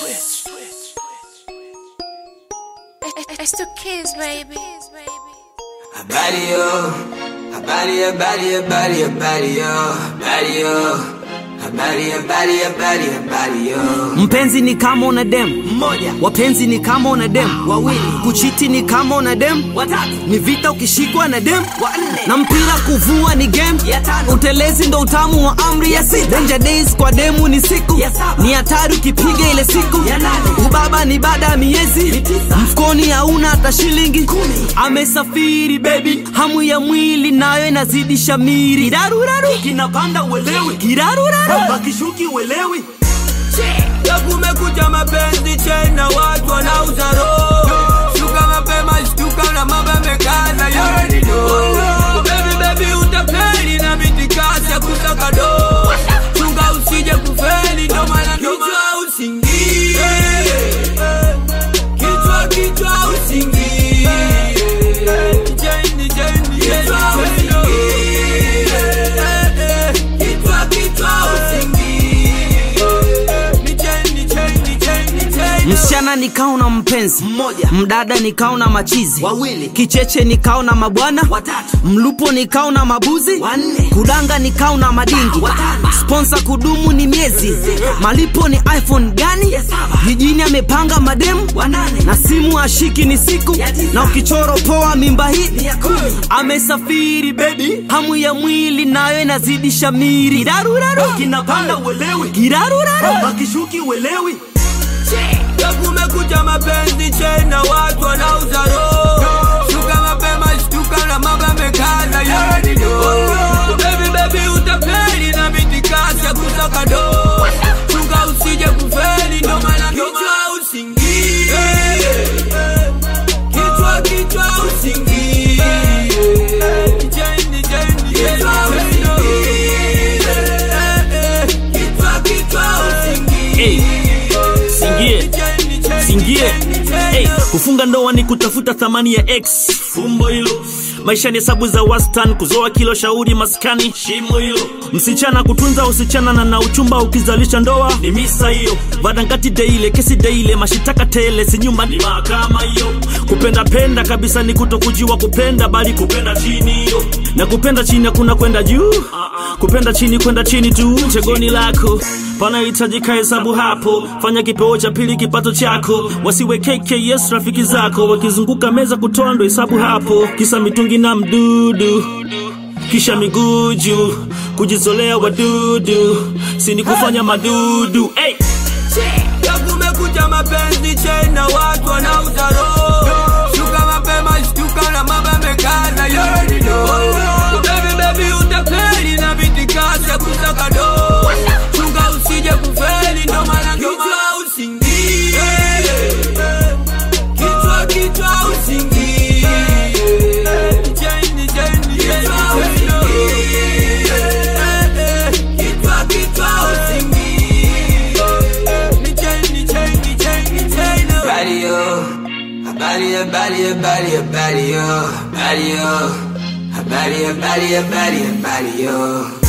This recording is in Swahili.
It's the kids, baby. Habari yo, habari habari habari habari yo, habari yo, habari habari habari habari yo. Mpenzi ni kama una dem Mmoja, wapenzi ni kama una dem wawili, kuchiti ni kama una dem watatu, ni vita ukishikwa na dem wanne, na mpira kuvua ni game ya tano, utelezi ndo utamu wa amri ya sita danger days kwa demu ni siku Ya saba. ni hatari ukipiga ile siku Ya nane. ubaba ni baada ya miezi Ni tisa. mfukoni hauna hata shilingi Kumi. amesafiri baby hamu ya mwili nayo inazidi shamiri kiraruraru kinapanda uelewi kiraruraru bakishuki uelewi ya kumekuja mapenzi tena, watu wanauza roho. Shuka mapema, shtuka na mambo yamekaza, yeye ni do. Baby baby utapeli na mitikasi ya kusaka do. Chunga usije kufeli, ndo maana kichwa usingie. Kichwa kichwa usingie. Jeni jeni kichwa usingie. Kichwa kichwa usingie. Ni jeni jeni jeni jeni. msichana nikao na mpenzi Mmoja. mdada nikao na machizi Wawili. kicheche nikao na mabwana Watatu. mlupo nikao na mabuzi Wanne. kudanga nikao na madingi Watano. sponsa kudumu ni miezi Sita. malipo ni iphone gani Ya saba. jijini amepanga mademu Wanane. na simu ashiki ni siku Ya tisa. na ukichoro poa mimba hii Ni ya kumi. amesafiri bebi hamu ya mwili nayo inazidi shamiri kiraruraru kinapanda uelewi kiraruraru bakishuki uelewi Ya kumekuja mapenzi tena, watu wanauza roho. Shuka mapema, shtuka na mambo yamekaza, yeye ni do. Baby baby utapeli na mitikasi ya kusaka do. Chunga usije kufeli, ndo maana kichwa usingie. Kichwa kichwa usingie. Jeni jeni kichwa usingie. Kichwa kichwa usingie. Singie. Singie. Hey, kufunga ndoa ni kutafuta thamani ya x fumbo hilo maisha ni hesabu za wastan kuzoa kilo shauri maskani shimo hilo msichana kutunza usichana na na uchumba ukizalisha ndoa ni misa hiyo vadangati deile kesi deile mashitaka tele si nyumba ni mahakama hiyo kupenda penda kabisa ni kutokujiwa kupenda bali kupenda chini hiyo na kupenda chini hakuna kwenda juu kupenda chini kwenda chini tu chegoni lako panahitajika hesabu hapo fanya kipeo cha pili kipato chako wasiwe kks rafiki zako wakizunguka meza kutoa ndo hesabu hapo kisa mitungi na mdudu kisha miguu juu kujizolea wadudu sini kufanya madudu hey! Ya kumekuja mapenzi tena, watu wanauza roho. Shuka mapema, shtuka na mambo yamekaza, yeye ni do. Baby baby utapeli na mitikasi ya kusaka do. Chunga usije kufeli, ndo maana kichwa usingie. Kichwa kichwa usingie. Jeni jeni kichwa usingie. Kichwa kichwa usingie. Ni jeni jeni jeni jeni. Habari yo, habari habari habari habari yo, habari yo, habari habari habari habari yo.